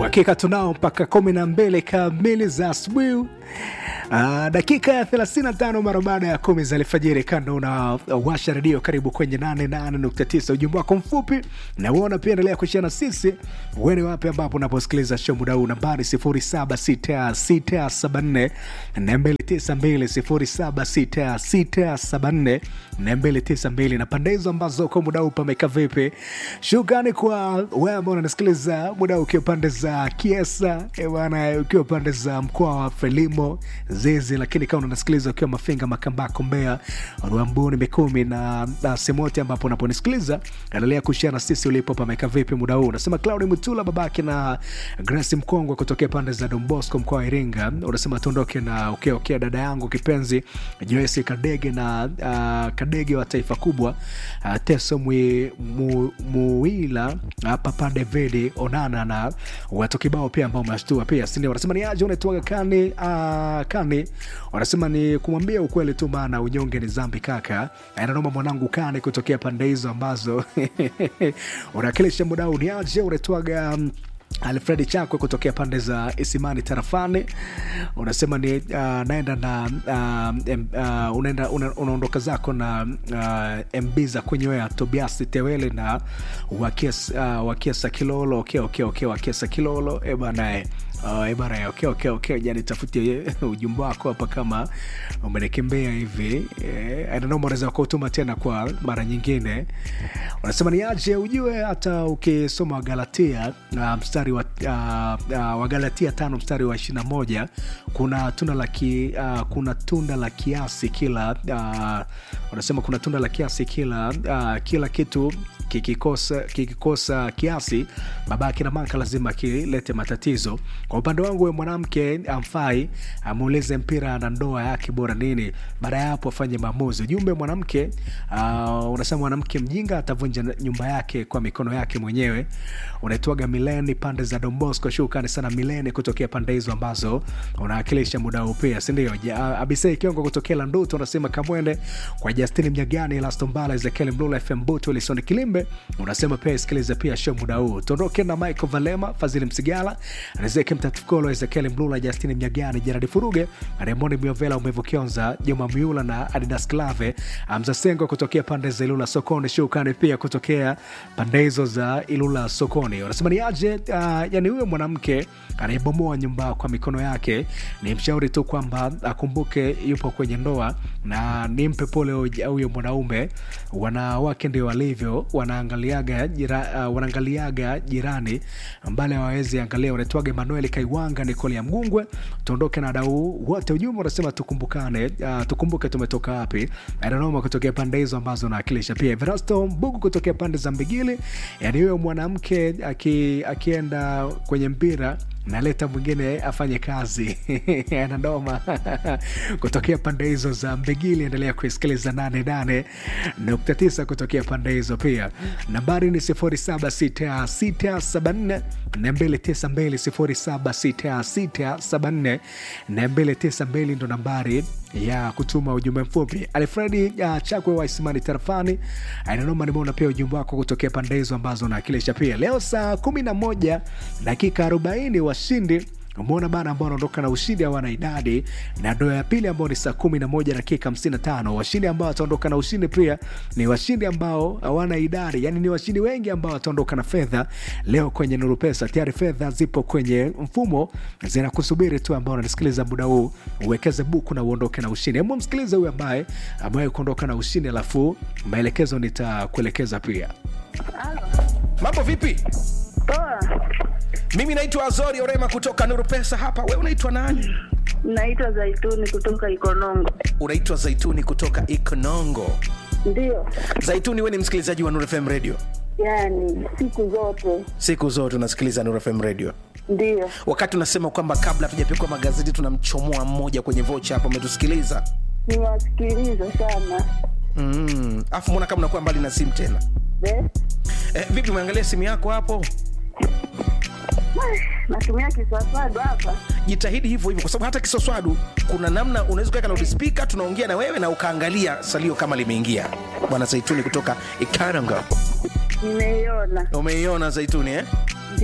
Hakika tunao mpaka kumi na mbili kamili za asubuhi. Uh, dakika ya 35 mara baada ya kumi za alfajiri, kando na uh, washa redio, karibu kwenye 88.9. Ujumbe wako mfupi na uona pia, endelea kushia na sisi uene wapi ambapo unaposikiliza show muda huu, nambari 076674 292 076674 na pande hizo ambazo kwa muda huu pameka vipi. Shukrani kwa wewe ambao unanisikiliza muda huu ukiwa pande za Kiesa bwana, ukiwa pande za mkoa wa Frelimo Zizi, lakini kama unasikiliza ukiwa Mafinga, Makambako, Mbeya, Rwambuni, Mikumi na, na sehemu yote ambapo unaponisikiliza, endelea kushare na sisi ulipo pameka vipi muda huu. Unasema Claudi Mutula babake na Grace Mkongwe kutokea pande za Don Bosco mkoa wa Iringa, unasema tuondoke na ukiwa ukiwa dada yangu kipenzi Joyce Kadege na uh, Kadege wa taifa kubwa uh, Teso Mwi, mu, Muwila uh, Papa David Onana na watu kibao pia ambao umeshtua pia, si ndio? Wanasema ni aje unaitwaga kani uh, kani, wanasema ni kumwambia ukweli tu, maana unyonge ni dhambi kaka. Ananoma mwanangu kani kutokea pande hizo ambazo unakilisha muda huu. Ni aje unaitwaga um, Alfredi Chakwe kutokea pande za Isimani tarafani, unasema ni uh, naenda na uh, uh, unaenda una, unaondoka zako na uh, MB za kunywea Tobias Tewele na Wakiesa, uh, Wakiesa Kilolo okay, okay, okay, Wakiesa Kilolo e bana Uh, ebana okay, okay, okay. Jani tafutie ujumbe wako hapa kama umenikimbia hivi eh, unaweza kutuma tena kwa mara nyingine. Unasema ni aje ujue, hata ukisoma Galatia uh, mstari wa, uh, uh, wa Galatia tano mstari wa ishirini na moja kuna tunda la ki, uh, kuna tunda la kiasi kila uh, unasema kuna tunda la kiasi kila uh, kila kitu kikikosa, kikikosa kiasi babake na maka lazima kilete matatizo. Kwa upande wangu, we mwanamke amfai amuulize mpira na ndoa yake bora nini, baada ya hapo afanye maamuzi. Ujumbe mwanamke uh, unasema mwanamke mjinga atavunja nyumba yake kwa mikono yake mwenyewe. Unaitwaga Mileni pande za Dombosco. Shukrani sana Mileni kutokea pande hizo ambazo unawakilisha muda huu pia, sindio? Abisei Kiongo kutokea Landuto unasema Kamwende kwa Justini Mnyagani, Lastombala, Ezekiel Mlula, FM Butu, Lisoni Kilimbe unasema pia isikilize pia show muda huu. Tuondoke na Michael Valema, Fadhili Msigala, Rizeki Mtatukolo, Ezekiel Mlula, Justini Mnyagani, Jeradi Furuge, Raymond Miovela, Umevu Kionza, Juma Miula na Adidas Clave, Amza Sengo kutokea pande za Ilula Sokoni. Shukrani pia kutokea pande hizo za Ilula Sokoni. Wanasema ni aje, uh, yani huyo mwanamke anayebomoa nyumba kwa mikono yake, ni mshauri tu kwamba akumbuke yupo kwenye ndoa na nimpe pole huyo mwanaume. Wanawake ndio walivyo, wanaangaliaga jira, uh, wanaangaliaga jirani mbali hawawezi angalia. Unaitwaga Emanuel Kaiwanga, Nikoli ya Mgungwe. Tuondoke na dau wote, ujumbe unasema tukumbukane, uh, tukumbuke tumetoka wapi. Adanoma kutokea pande hizo ambazo naakilisha pia. Verasto Mbugu kutokea pande za Mbigili, yani huyo mwanamke aki, akienda kwenye mpira naleta mwingine afanye kazi anadoma kutokea pande hizo za Mbegili. Endelea kuisikiliza 88.9 kutokea pande hizo pia. Nambari ni 076674 292 076674 ndo nambari ya kutuma ujumbe mfupi. Alfredi uh, Chakwe wa Isimani tarafani ainanoma, nimeona pia ujumbe wako kutokea pande hizo ambazo naakilisha pia. Leo saa 11 dakika 40 washindi umeona bana ambao wanaondoka na ushindi hawana idadi, na ndoa ya pili ambao ni saa kumi na moja dakika hamsini na tano. Washindi ambao wataondoka na ushindi pia ni washindi ambao hawana idadi, yani ni washindi wengi ambao wataondoka na fedha leo kwenye Nuru Pesa. Tayari fedha zipo kwenye mfumo zinakusubiri tu, ambao unanisikiliza muda huu, uwekeze buku na uondoke na ushindi. Hebu msikilize huyu ambaye amewahi kuondoka na ushindi, alafu maelekezo nitakuelekeza pia. Mambo vipi? Poa, Mimi naitwa Azori Orema kutoka Nuru Pesa hapa. Wewe unaitwa nani? naitwa Zaituni kutoka Ikonongo. Unaitwa Zaituni kutoka Ikonongo. Ndio, Zaituni, wewe ni msikilizaji wa Nuru FM Radio? yani siku zote Siku zote unasikiliza Nuru FM Radio. ndio. Wakati unasema kwamba kabla hatujapikwa magazeti tunamchomoa mmoja kwenye vocha hapa, umetusikiliza Niwasikiliza sana mm. Afu mbona kama unakuwa mbali na simu tena Be? eh, vipi? Umeangalia simu yako hapo? Natumia kiswaswadu hapa. Jitahidi hivyo hivyo, kwa sababu hata kisoswadu kuna namna unaweza kuweka loudspeaker, tunaongea na wewe na ukaangalia salio kama limeingia. Bwana Zaituni kutoka Ikaranga, Nimeiona umeiona Zaituni eh?